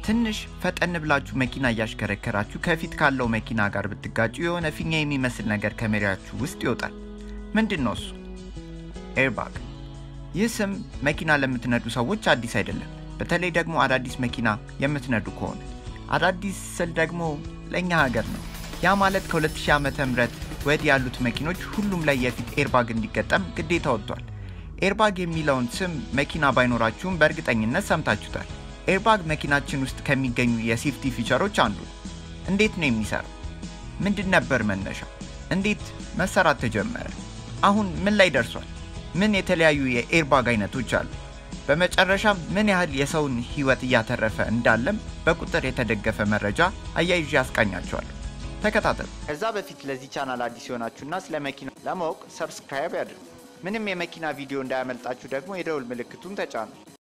ትንሽ ፈጠን ብላችሁ መኪና እያሽከረከራችሁ ከፊት ካለው መኪና ጋር ብትጋጩ የሆነ ፊኛ የሚመስል ነገር ከመሪያችሁ ውስጥ ይወጣል። ምንድን ነው እሱ? ኤርባግ። ይህ ስም መኪና ለምትነዱ ሰዎች አዲስ አይደለም። በተለይ ደግሞ አዳዲስ መኪና የምትነዱ ከሆነ አዳዲስ ስል ደግሞ ለእኛ ሀገር ነው። ያ ማለት ከ2000 ዓመተ ምህረት ወዲህ ያሉት መኪኖች ሁሉም ላይ የፊት ኤርባግ እንዲገጠም ግዴታ ወጥቷል። ኤርባግ የሚለውን ስም መኪና ባይኖራችሁም በእርግጠኝነት ሰምታችሁታል። ኤርባግ መኪናችን ውስጥ ከሚገኙ የሴፍቲ ፊቸሮች አንዱ ነው። እንዴት ነው የሚሰራው? ምንድን ነበር መነሻው? እንዴት መሰራት ተጀመረ? አሁን ምን ላይ ደርሷል? ምን የተለያዩ የኤርባግ አይነቶች አሉ? በመጨረሻም ምን ያህል የሰውን ሕይወት እያተረፈ እንዳለም በቁጥር የተደገፈ መረጃ አያይዤ ያስቃኛቸዋለሁ። ተከታተሉ። ከዛ በፊት ለዚህ ቻናል አዲስ የሆናችሁና ስለ መኪና ለማወቅ ሰብስክራይብ ያድርጉ። ምንም የመኪና ቪዲዮ እንዳያመልጣችሁ ደግሞ የደውል ምልክቱን ተጫኑ።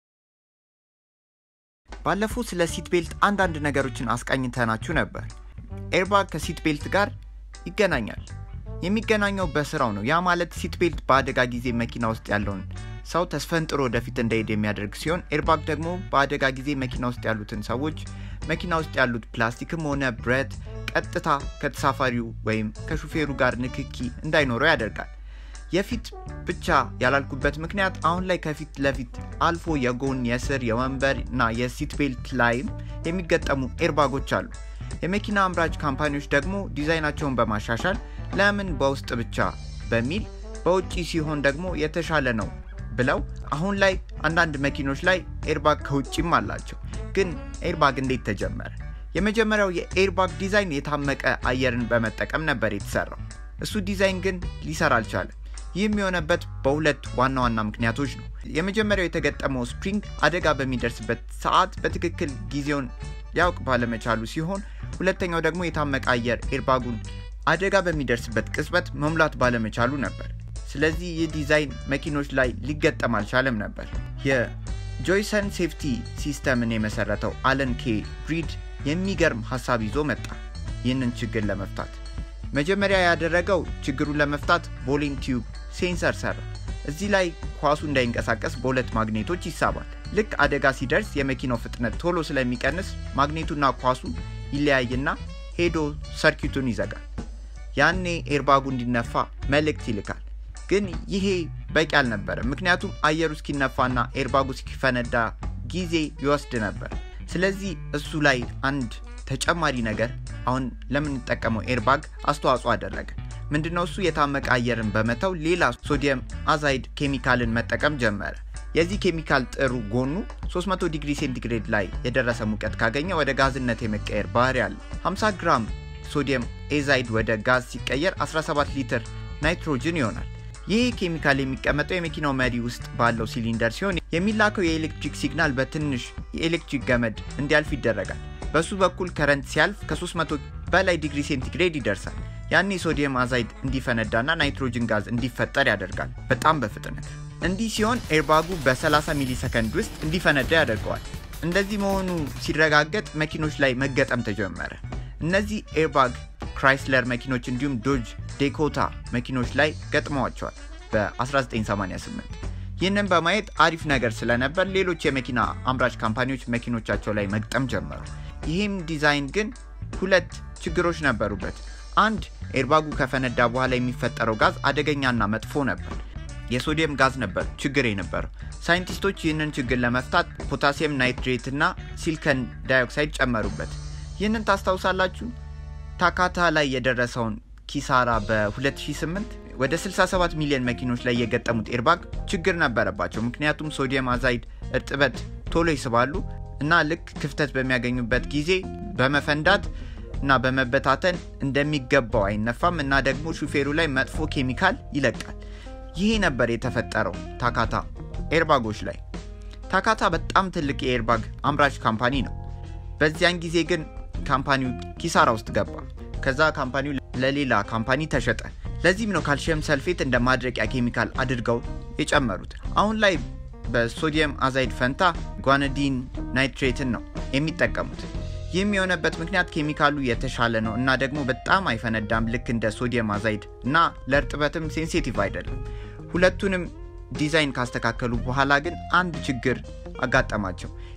ባለፈው ስለ ሲት ቤልት አንዳንድ ነገሮችን አስቃኝተናችሁ ነበር። ኤርባግ ከሲት ቤልት ጋር ይገናኛል። የሚገናኘው በስራው ነው። ያ ማለት ሲት ቤልት በአደጋ ጊዜ መኪና ውስጥ ያለውን ሰው ተስፈንጥሮ ወደፊት እንዳይሄድ የሚያደርግ ሲሆን ኤርባግ ደግሞ በአደጋ ጊዜ መኪና ውስጥ ያሉትን ሰዎች መኪና ውስጥ ያሉት ፕላስቲክም ሆነ ብረት ቀጥታ ከተሳፋሪው ወይም ከሹፌሩ ጋር ንክኪ እንዳይኖረው ያደርጋል። የፊት ብቻ ያላልኩበት ምክንያት አሁን ላይ ከፊት ለፊት አልፎ የጎን፣ የስር፣ የወንበር እና የሲት ቤልት ላይም የሚገጠሙ ኤርባጎች አሉ። የመኪና አምራች ካምፓኒዎች ደግሞ ዲዛይናቸውን በማሻሻል ለምን በውስጥ ብቻ በሚል በውጪ ሲሆን ደግሞ የተሻለ ነው ብለው አሁን ላይ አንዳንድ መኪኖች ላይ ኤርባግ ከውጭም አላቸው። ግን ኤርባግ እንዴት ተጀመረ? የመጀመሪያው የኤርባግ ዲዛይን የታመቀ አየርን በመጠቀም ነበር የተሰራው። እሱ ዲዛይን ግን ሊሰራ አልቻለም። ይህም የሆነበት በሁለት ዋና ዋና ምክንያቶች ነው። የመጀመሪያው የተገጠመው ስፕሪንግ አደጋ በሚደርስበት ሰዓት በትክክል ጊዜውን ሊያውቅ ባለመቻሉ ሲሆን፣ ሁለተኛው ደግሞ የታመቀ አየር ኤርባጉን አደጋ በሚደርስበት ቅጽበት መሙላት ባለመቻሉ ነበር። ስለዚህ ይህ ዲዛይን መኪኖች ላይ ሊገጠም አልቻለም ነበር። የጆይሰን ሴፍቲ ሲስተምን የመሰረተው አለን ኬ ብሪድ የሚገርም ሀሳብ ይዞ መጣ። ይህንን ችግር ለመፍታት መጀመሪያ ያደረገው ችግሩን ለመፍታት ቦሊንግ ቲዩብ ሴንሰር ሰራ። እዚህ ላይ ኳሱ እንዳይንቀሳቀስ በሁለት ማግኔቶች ይሳባል። ልክ አደጋ ሲደርስ የመኪናው ፍጥነት ቶሎ ስለሚቀንስ ማግኔቱና ኳሱ ይለያይና ሄዶ ሰርኪቱን ይዘጋል። ያኔ ኤርባጉ እንዲነፋ መልእክት ይልካል። ግን ይሄ በቂ አልነበረም። ምክንያቱም አየሩ እስኪነፋና ኤርባጉ እስኪፈነዳ ጊዜ ይወስድ ነበር። ስለዚህ እሱ ላይ አንድ ተጨማሪ ነገር አሁን ለምንጠቀመው ኤርባግ አስተዋጽኦ አደረገ። ምንድነው እሱ? የታመቀ አየርን በመተው ሌላ ሶዲየም አዛይድ ኬሚካልን መጠቀም ጀመረ። የዚህ ኬሚካል ጥሩ ጎኑ 300 ዲግሪ ሴንቲግሬድ ላይ የደረሰ ሙቀት ካገኘ ወደ ጋዝነት የመቀየር ባህሪ አለ። 50 ግራም ሶዲየም ኤዛይድ ወደ ጋዝ ሲቀየር 17 ሊትር ናይትሮጅን ይሆናል። ይህ ኬሚካል የሚቀመጠው የመኪናው መሪ ውስጥ ባለው ሲሊንደር ሲሆን የሚላከው የኤሌክትሪክ ሲግናል በትንሽ የኤሌክትሪክ ገመድ እንዲያልፍ ይደረጋል። በሱ በኩል ከረንት ሲያልፍ ከ300 በላይ ዲግሪ ሴንቲግሬድ ይደርሳል። ያኔ ሶዲየም አዛይድ እንዲፈነዳና ናይትሮጅን ጋዝ እንዲፈጠር ያደርጋል በጣም በፍጥነት። እንዲህ ሲሆን ኤርባጉ በ30 ሚሊ ሰከንድ ውስጥ እንዲፈነዳ ያደርገዋል። እንደዚህ መሆኑ ሲረጋገጥ መኪኖች ላይ መገጠም ተጀመረ። እነዚህ ኤርባግ ክራይስለር መኪኖች እንዲሁም ዶጅ ዴኮታ መኪኖች ላይ ገጥመዋቸዋል በ1988። ይህንን በማየት አሪፍ ነገር ስለነበር ሌሎች የመኪና አምራች ካምፓኒዎች መኪኖቻቸው ላይ መግጠም ጀመሩ። ይህም ዲዛይን ግን ሁለት ችግሮች ነበሩበት። አንድ ኤርባጉ ከፈነዳ በኋላ የሚፈጠረው ጋዝ አደገኛና መጥፎ ነበር። የሶዲየም ጋዝ ነበር ችግር የነበረው። ሳይንቲስቶች ይህንን ችግር ለመፍታት ፖታሲየም ናይትሬት እና ሲሊከን ዳይኦክሳይድ ጨመሩበት። ይህንን ታስታውሳላችሁ? ታካታ ላይ የደረሰውን ኪሳራ በ2008 ወደ 67 ሚሊዮን መኪኖች ላይ የገጠሙት ኤርባግ ችግር ነበረባቸው። ምክንያቱም ሶዲየም አዛይድ እርጥበት ቶሎ ይስባሉ እና ልክ ክፍተት በሚያገኙበት ጊዜ በመፈንዳት እና በመበታተን እንደሚገባው አይነፋም እና ደግሞ ሹፌሩ ላይ መጥፎ ኬሚካል ይለቃል። ይሄ ነበር የተፈጠረው ታካታ ኤርባጎች ላይ። ታካታ በጣም ትልቅ የኤርባግ አምራች ካምፓኒ ነው። በዚያን ጊዜ ግን ካምፓኒው ኪሳራ ውስጥ ገባ። ከዛ ካምፓኒው ለሌላ ካምፓኒ ተሸጠ። ለዚህም ነው ካልሽየም ሰልፌት እንደ ማድረቂያ ኬሚካል አድርገው የጨመሩት። አሁን ላይ በሶዲየም አዛይድ ፈንታ ጓነዲን ናይትሬትን ነው የሚጠቀሙት። ይህም የሆነበት ምክንያት ኬሚካሉ የተሻለ ነው እና ደግሞ በጣም አይፈነዳም ልክ እንደ ሶዲየም አዛይድ እና ለእርጥበትም ሴንሲቲቭ አይደለም። ሁለቱንም ዲዛይን ካስተካከሉ በኋላ ግን አንድ ችግር አጋጠማቸው።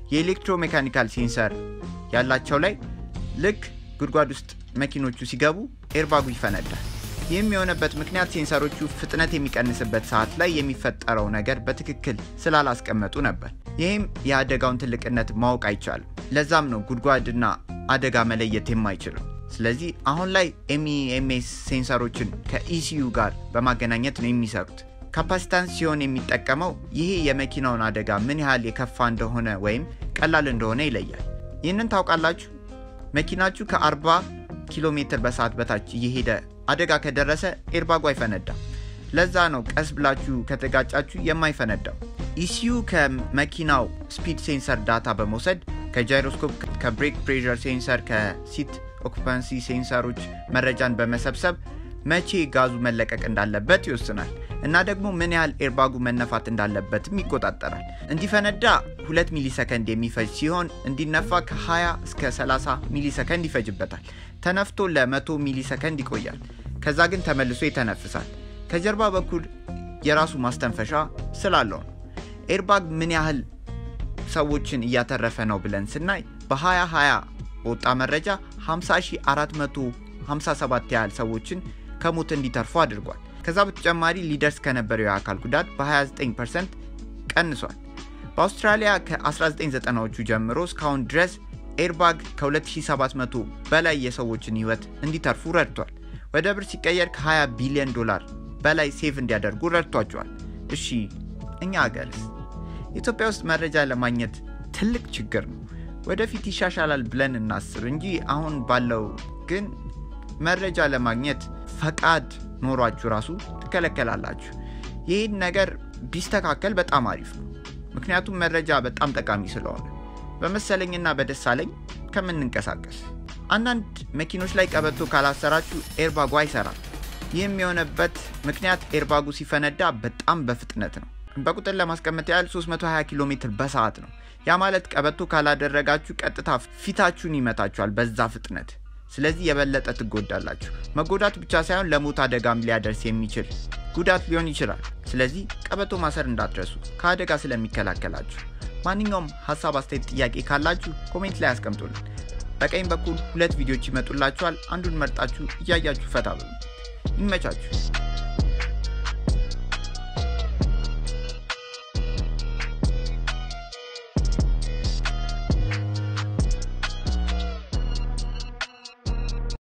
የኤሌክትሮሜካኒካል ሴንሰር ያላቸው ላይ ልክ ጉድጓድ ውስጥ መኪኖቹ ሲገቡ ኤርባጉ ይፈነዳል። ይህም የሆነበት ምክንያት ሴንሰሮቹ ፍጥነት የሚቀንስበት ሰዓት ላይ የሚፈጠረው ነገር በትክክል ስላላስቀመጡ ነበር። ይህም የአደጋውን ትልቅነት ማወቅ አይቻልም። ለዛም ነው ጉድጓድና አደጋ መለየት የማይችለው። ስለዚህ አሁን ላይ ኤምኢኤምኤስ ሴንሰሮችን ከኢሲዩ ጋር በማገናኘት ነው የሚሰሩት። ካፓሲታንስ ሲሆን የሚጠቀመው ይሄ የመኪናውን አደጋ ምን ያህል የከፋ እንደሆነ ወይም ቀላል እንደሆነ ይለያል። ይህንን ታውቃላችሁ? መኪናችሁ ከ40 ኪሎ ሜትር በሰዓት በታች እየሄደ አደጋ ከደረሰ ኤርባጉ አይፈነዳም። ለዛ ነው ቀስ ብላችሁ ከተጋጫችሁ የማይፈነዳው። ኢሲዩ ከመኪናው ስፒድ ሴንሰር ዳታ በመውሰድ ከጃይሮስኮፕ፣ ከብሬክ ፕሬር ሴንሰር፣ ከሲት ኦኩፓንሲ ሴንሰሮች መረጃን በመሰብሰብ መቼ ጋዙ መለቀቅ እንዳለበት ይወስናል እና ደግሞ ምን ያህል ኤርባጉ መነፋት እንዳለበትም ይቆጣጠራል። እንዲፈነዳ 2 ሚሊ ሰከንድ የሚፈጅ ሲሆን እንዲነፋ ከ20 እስከ 30 ሚሊ ሰከንድ ይፈጅበታል። ተነፍቶ ለ100 ሚሊ ሰከንድ ይቆያል። ከዛ ግን ተመልሶ ይተነፍሳል። ከጀርባ በኩል የራሱ ማስተንፈሻ ስላለው ነው። ኤርባግ ምን ያህል ሰዎችን እያተረፈ ነው ብለን ስናይ በ2020 በወጣ መረጃ 50457 ያህል ሰዎችን ከሞት እንዲተርፉ አድርጓል። ከዛ በተጨማሪ ሊደርስ ከነበረው የአካል ጉዳት በ29 ፐርሰንት ቀንሷል። በአውስትራሊያ ከ1990ዎቹ ጀምሮ እስካሁን ድረስ ኤርባግ ከ2700 በላይ የሰዎችን ህይወት እንዲተርፉ ረድቷል። ወደ ብር ሲቀየር ከ20 ቢሊዮን ዶላር በላይ ሴቭ እንዲያደርጉ ረድቷቸዋል። እሺ እኛ ሀገርስ? ኢትዮጵያ ውስጥ መረጃ ለማግኘት ትልቅ ችግር ነው። ወደፊት ይሻሻላል ብለን እናስብ እንጂ አሁን ባለው ግን መረጃ ለማግኘት ፈቃድ ኖሯችሁ ራሱ ትከለከላላችሁ። ይህን ነገር ቢስተካከል በጣም አሪፍ ነው። ምክንያቱም መረጃ በጣም ጠቃሚ ስለሆነ በመሰለኝና በደሳለኝ ከምንንቀሳቀስ አንዳንድ መኪኖች ላይ ቀበቶ ካላሰራችሁ ኤርባጉ አይሰራም። ይህም የሆነበት ምክንያት ኤርባጉ ሲፈነዳ በጣም በፍጥነት ነው። በቁጥር ለማስቀመጥ ያህል 320 ኪሎ ሜትር በሰዓት ነው። ያ ማለት ቀበቶ ካላደረጋችሁ ቀጥታ ፊታችሁን ይመታችኋል በዛ ፍጥነት። ስለዚህ የበለጠ ትጎዳላችሁ። መጎዳት ብቻ ሳይሆን ለሞት አደጋም ሊያደርስ የሚችል ጉዳት ሊሆን ይችላል። ስለዚህ ቀበቶ ማሰር እንዳትረሱ ከአደጋ ስለሚከላከላችሁ። ማንኛውም ሀሳብ፣ አስተያየት፣ ጥያቄ ካላችሁ ኮሜንት ላይ አስቀምጡልን። በቀኝ በኩል ሁለት ቪዲዮዎች ይመጡላችኋል። አንዱን መርጣችሁ እያያችሁ ፈታ በሉ። ይመቻችሁ።